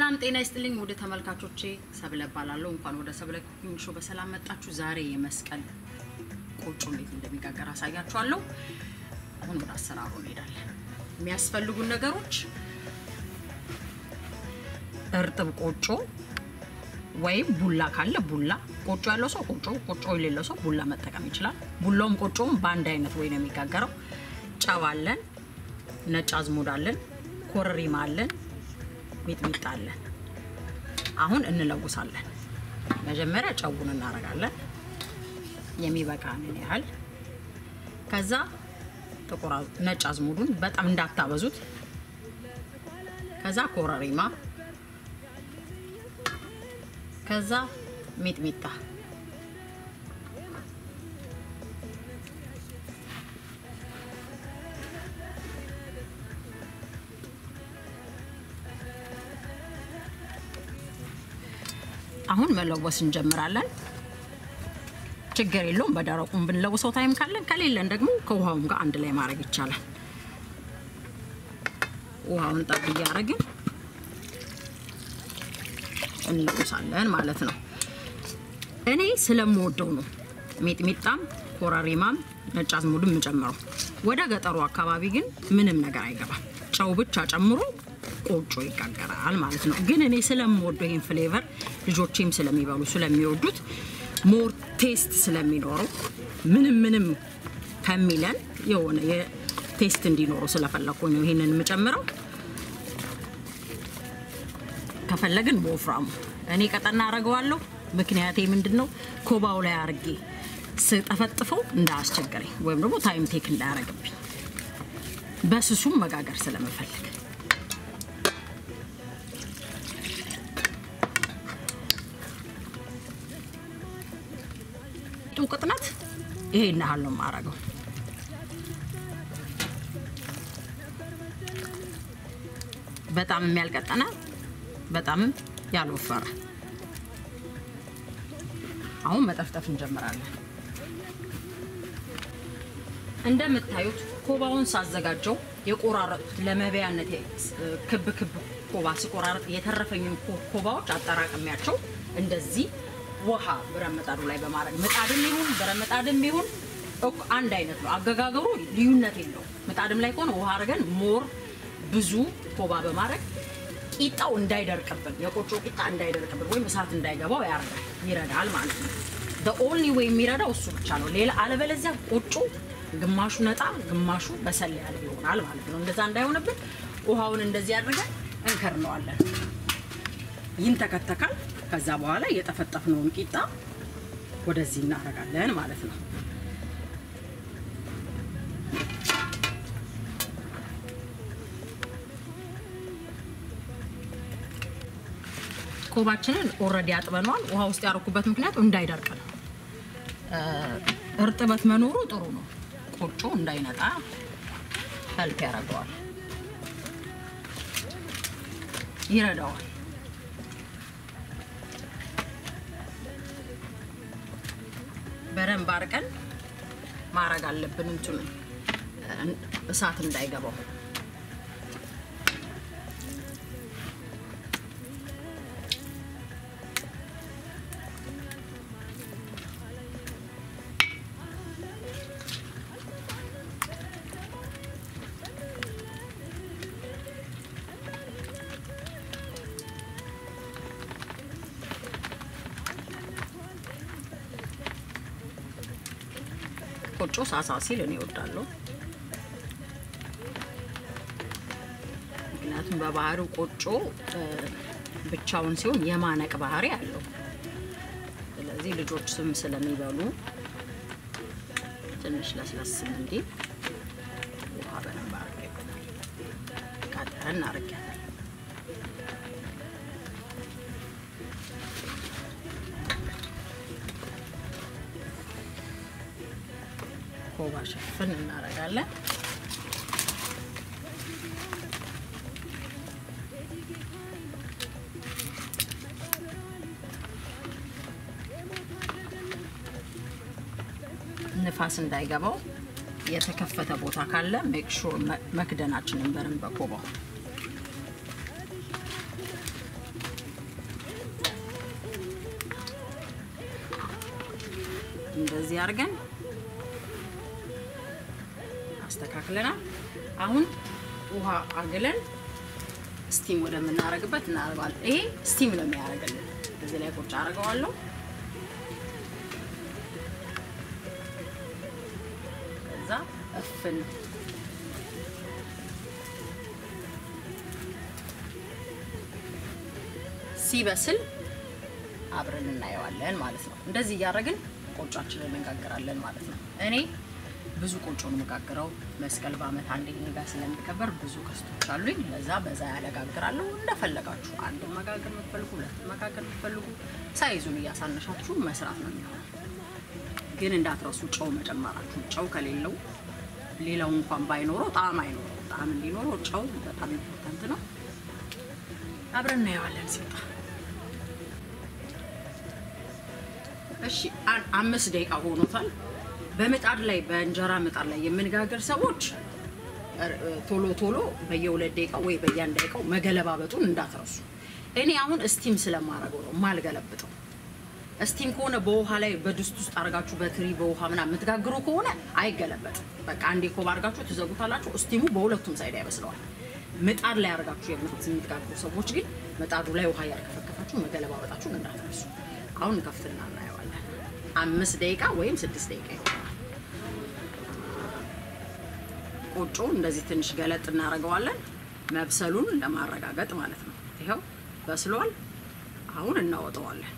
ሰላም ጤና ይስጥልኝ ወደ ተመልካቾቼ ሰብለ እባላለሁ። እንኳን ወደ ሰብለ ኩኪንግ ሾው በሰላም መጣችሁ። ዛሬ የመስቀል ቆጮ እንዴት እንደሚጋገር አሳያችኋለሁ። አሁን ወደ አሰራሩ እንሄዳለን። የሚያስፈልጉን ነገሮች እርጥብ ቆጮ ወይም ቡላ ካለ ቡላ፣ ቆጮ ያለው ሰው ቆጮ፣ ቆጮ የሌለው ሰው ቡላ መጠቀም ይችላል። ቡላውም ቆጮውም በአንድ አይነት ወይ ነው የሚጋገረው። ጨው አለን፣ ነጭ አዝሙድ አለን፣ ኮረሪማ አለን ሚጥሚጣ አለን። አሁን እንለውሳለን። መጀመሪያ ጨውን እናደርጋለን የሚበቃንን ያህል። ከዛ ጥቁር ነጭ አዝሙዱን በጣም እንዳታበዙት። ከዛ ኮረሪማ፣ ከዛ ሚጥሚጣ አሁን መለወስ እንጀምራለን። ችግር የለውም። በደረቁም ብንለውሰው ታይም ካለን፣ ከሌለን ደግሞ ከውሃውም ጋር አንድ ላይ ማድረግ ይቻላል። ውሃውን ጠብ እያደረግን እንለውሳለን ማለት ነው። እኔ ስለምወደው ነው ሚጥሚጣም ኮረሪማም ነጭ አዝሙድም የምጨምረው። ወደ ገጠሩ አካባቢ ግን ምንም ነገር አይገባም። ጨው ብቻ ጨምሮ ቆጮ ይጋገራል ማለት ነው። ግን እኔ ስለምወደው ይህን ፍሌቨር ልጆቼም ስለሚበሉ ስለሚወዱት ሞር ቴስት ስለሚኖረው ምንም ምንም ከሚለን የሆነ የቴስት እንዲኖረው ስለፈለኩኝ ነው ይህንን የምጨምረው። ከፈለግን በወፍራሙ እኔ ቀጠና አደርገዋለሁ። ምክንያቴ ምንድን ነው? ኮባው ላይ አርጌ ስጠፈጥፈው እንዳያስቸግረኝ ወይም ደግሞ ታይም ቴክ እንዳያረግብኝ በስሱም መጋገር ስለምፈልግ ጡ ቅጥነት ይሄን ያህል ነው የማደርገው። በጣም የሚያልቀጠነ በጣምም ያልወፈረ። አሁን መጠፍጠፍ እንጀምራለን። እንደምታዩት ኮባውን ሳዘጋጀው የቆራረጡት ለመብያነት ክብ ክብ ኮባ ሲቆራረጥ የተረፈኝን ኮባዎች አጠራቅሚያቸው እንደዚህ ውሃ ብረት ምጣዱ ላይ በማድረግ ምጣድም ይሁን ብረት ምጣድም ይሁን አንድ አይነት ነው አገጋገሩ፣ ልዩነት የለውም። ምጣድም ላይ ከሆነ ውሃ አድርገን ሞር ብዙ ኮባ በማድረግ ቂጣው እንዳይደርቅብን የቆጮ ቂጣ እንዳይደርቅብን ወይም እሳት እንዳይገባው ያደርጋል፣ ይረዳል ማለት ነው። ኦንሊ ወይ የሚረዳው እሱ ብቻ ነው። ሌላ አለበለዚያ ቆጮ ግማሹ ነጣ ግማሹ በሰል ያለ ይሆናል ማለት ነው። እንደዛ እንዳይሆንብን ውሃውን እንደዚህ አድርገን እንከርነዋለን። ይንተከተካል። ከዛ በኋላ የጠፈጠፍነውን ቂጣ ወደዚህ እናደርጋለን ማለት ነው። ኮባችንን ኦልሬዲ አጥበነዋል። ውሃ ውስጥ ያደረኩበት ምክንያት እንዳይደርቅ ነው። እርጥበት መኖሩ ጥሩ ነው። ቆጮ እንዳይነጣ ሄልፕ ያደርገዋል፣ ይረዳዋል። በደንብ አድርገን ማድረግ አለብን። እንትኑ እሳት እንዳይገባው ቆጮ ሳሳ ሲል እኔ እወዳለሁ። ምክንያቱም በባህሪው ቆጮ ብቻውን ሲሆን የማነቅ ባህሪ አለው። ስለዚህ ልጆች ስም ስለሚበሉ ትንሽ ለስለስ እንዲል ውሃ በደንብ አድርጌበታል። ቀጠን አድርጌያለሁ። ኮባ ሸፍን እናደርጋለን። ንፋስ እንዳይገባው የተከፈተ ቦታ ካለ ሜክ ሹር መክደናችንን በርን በኮባው እንደዚህ አድርገን አስተካክለናል። አሁን ውሃ አግለን ስቲም ወደምናደርግበት እናደርገዋለን። ይሄ ስቲም ነው የሚያደርግልን። እዚህ ላይ ቁጭ አድርገዋለሁ። ከዛ እፍን ሲበስል አብረን እናየዋለን ማለት ነው። እንደዚህ እያደረግን ቆጮአችንን እንጋግራለን ማለት ነው። እኔ ብዙ ቆጮ ነው የምጋግረው። መስቀል በዓመት አንዴ እኔ ጋር ስለሚከበር ብዙ ከስቶች አሉኝ። ለዛ በዛ ያለጋግራለሁ። እንደፈለጋችሁ አንድ መጋገር የምትፈልጉ ሁለት መጋገር የምትፈልጉ ሳይዙን እያሳነሻችሁ መስራት ነው የሚሆነው። ግን እንዳትረሱ ጨው መጨመራችሁ። ጨው ከሌለው ሌላው እንኳን ባይኖረው ጣዕም አይኖረው። ጣዕም እንዲኖረው ጨው በጣም ኢምፖርታንት ነው። አብረን እናየዋለን ሲወጣ። እሺ አምስት ደቂቃ ሆኖታል። በምጣድ ላይ በእንጀራ ምጣድ ላይ የምንጋገር ሰዎች ቶሎ ቶሎ በየሁለት ደቂቃ ወይ በየአንድ ደቂቃው መገለባበጡን እንዳትረሱ። እኔ አሁን እስቲም ስለማደርገው ነው ማልገለብጠው። እስቲም ከሆነ በውሃ ላይ በድስት ውስጥ አድርጋችሁ በትሪ በውሃ ምናምን የምትጋግሩ ከሆነ አይገለበጥም። በቃ አንዴ ኮብ አድርጋችሁ ትዘጉታላችሁ። እስቲሙ በሁለቱም ሳይድ ያበስለዋል። ምጣድ ላይ አድርጋችሁ የምትጋግሩ ሰዎች ግን ምጣዱ ላይ ውሃ እያርከፈከፋችሁ መገለባበጣችሁን እንዳትረሱ። አሁን ከፍትና እናየዋለን። አምስት ደቂቃ ወይም ስድስት ደቂቃ ይሆናል። ቆጮ እንደዚህ ትንሽ ገለጥ እናደርገዋለን፣ መብሰሉን ለማረጋገጥ ማለት ነው። ይኸው በስሏል። አሁን እናወጣዋለን።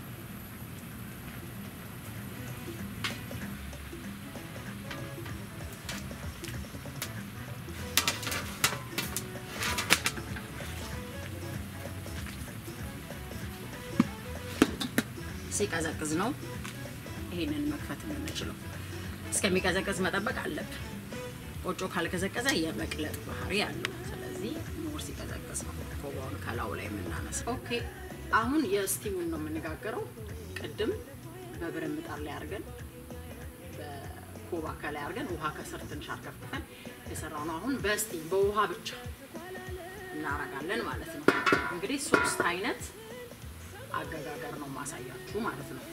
ሲቀዘቅዝ ነው ይሄንን መክፈት የምንችለው። እስከሚቀዘቅዝ መጠበቅ አለብን። ቆጮ ካልቀዘቀዘ የመቅለጥ ባህሪ አለው። ስለዚህ ሞር ሲቀዘቅዝ ነው ኮባውን ከላዩ ላይ የምናነሳው። ኦኬ አሁን የስቲሙን ነው የምንጋገረው። ቅድም በብረት ምጣድ ላይ አድርገን በኮባ ከላይ አድርገን ውሃ ከስር ትንሽ አርከፍክፈን የሰራው ነው። አሁን በስቲም በውሃ ብቻ እናረጋለን ማለት ነው። እንግዲህ ሶስት አይነት አገጋገር ነው ማሳያችሁ ማለት ነው።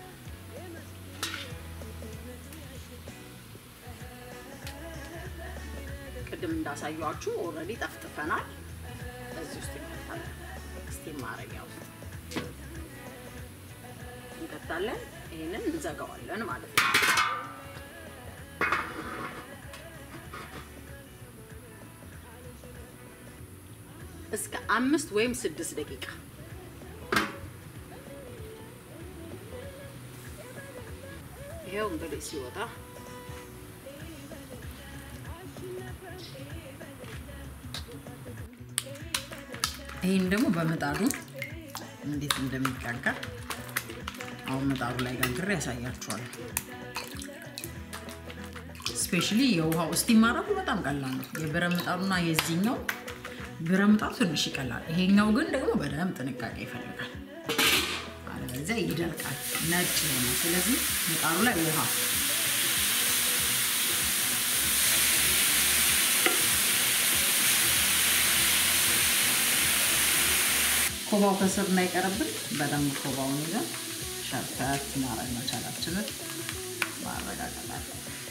ቅድም እንዳሳያችሁ ኦልሬዲ ጠፍጥፈናል። እዚህ ውስጥ እንከታለን። ስቲም ማረጊያ ውስጥ እንከታለን። ይህንን እንዘጋዋለን ማለት ነው። እስከ አምስት ወይም ስድስት ደቂቃ ይሄው እንግዲህ ሲወጣ ይህን ደግሞ በምጣዱ እንዴት እንደሚጋገር አሁን ምጣዱ ላይ ጋግሬ ያሳያችኋል። ስፔሻሊ የውሃው እስቲም ማድረጉ በጣም ቀላል ነው። የብረት ምጣዱና የዚህኛው ብረት ምጣዱ ትንሽ ይቀላል። ይሄኛው ግን ደግሞ በደንብ ጥንቃቄ ይፈልጋል። አለበለዚያ ይደርቃል፣ ነጭ ይሆናል። ስለዚህ ምጣዱ ላይ ውሃ ኮባው ከስር እንዳይቀርብን በደንብ ኮባውን ይዘን ሸርተት ማድረግ መቻላችንን ማረጋገጥ አለ።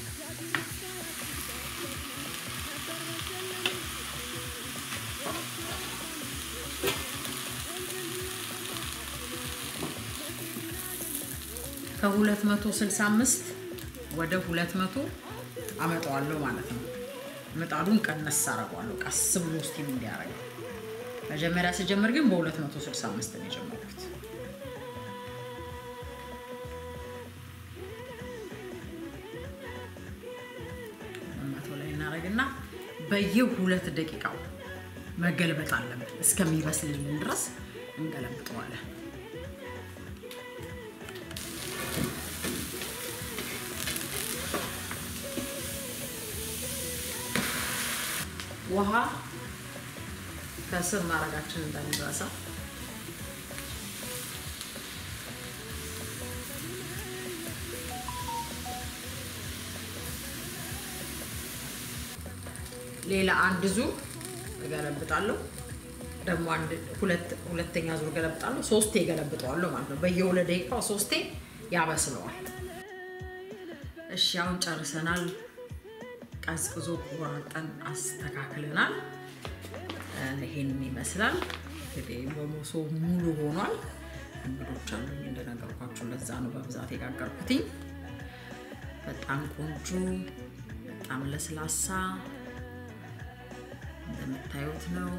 ከ265 ወደ 200 አመጣዋለሁ ማለት ነው። ምጣዱን ቀነስ አደርገዋለሁ ቀስ ብሎ ስቲም እንዲያደርግ መጀመሪያ ስጀምር ግን በ265 ነው የጀመርኩት። መቶ ላይ እናደርግና በየሁለት ደቂቃው መገልበጥ አለብን። እስከሚበስልልን ድረስ እንገለብጠዋለን። ውሃ ከስር ማድረጋችን እንዳንረሳ። ሌላ አንድ ዙር እገለብጣለሁ። ደግሞ አንድ ሁለተኛ ዙር እገለብጣለሁ። ሶስቴ እገለብጠዋለሁ ማለት ነው። በየሁለት ደቂቃው ሶስቴ ያበስለዋል። እሺ አሁን ጨርሰናል። ቀዝቅዞ ቆራርጠን አስተካክለናል። ይሄንን ይመስላል እንግዲህ በመሶብ ሙሉ ሆኗል። እንግዶች አሉኝ እንደነገርኳችሁ፣ ለዛ ነው በብዛት የጋገርኩትኝ። በጣም ቆንጆ፣ በጣም ለስላሳ እንደምታዩት ነው።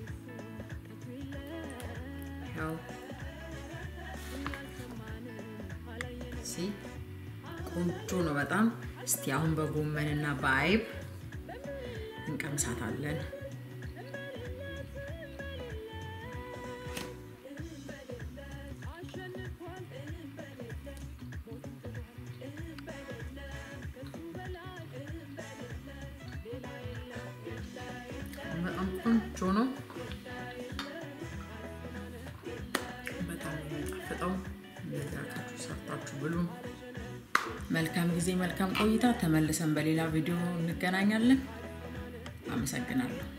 ያው ቆንጆ ነው በጣም። እስቲ አሁን በጎመንና በአይብ እንቀምሳታለን። በጣም ቆንጆ ነው። በጣም የሚጣፍጠው እንደዚህ አድርጋችሁ ሰርታችሁ ብሉ። መልካም ጊዜ፣ መልካም ቆይታ። ተመልሰን በሌላ ቪዲዮ እንገናኛለን። አመሰግናለሁ።